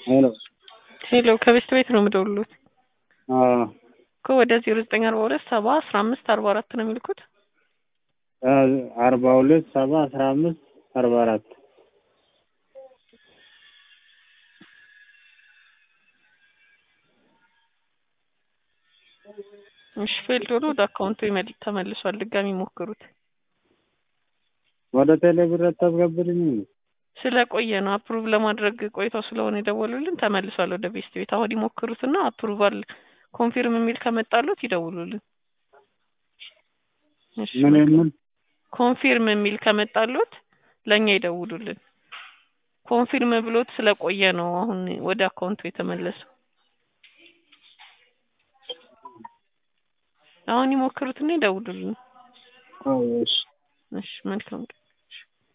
ሄሎ ሄሎ ከቤት ቤት ነው የምደውሉት አዎ እኮ ወደ ዜሮ ዘጠኝ አርባ ሁለት ሰባ አስራ አምስት አርባ አራት ነው የሚልኩት አርባ ሁለት ሰባ አስራ አምስት አርባ አራት እሺ ፌልድ ሆኖ ወደ አካውንቱ ይመል- ተመልሷል። ድጋሚ ሞክሩት። ወደ ቴሌ ብር አታስገብልኝ ስለቆየ ነው አፕሩቭ ለማድረግ ቆይተው ስለሆነ የደወሉልን ተመልሷል ወደ ቤስት ቤት። አሁን ይሞክሩትና አፕሩቫል ኮንፊርም የሚል ከመጣሉት ይደውሉልን። እሺ ምን የምን ኮንፊርም የሚል ከመጣሉት ለእኛ ይደውሉልን። ኮንፊርም ብሎት ስለቆየ ነው አሁን ወደ አካውንቱ የተመለሰው። አሁን ይሞክሩትና ይደውሉልን። አዎ እሺ እሺ መልካም ቀን።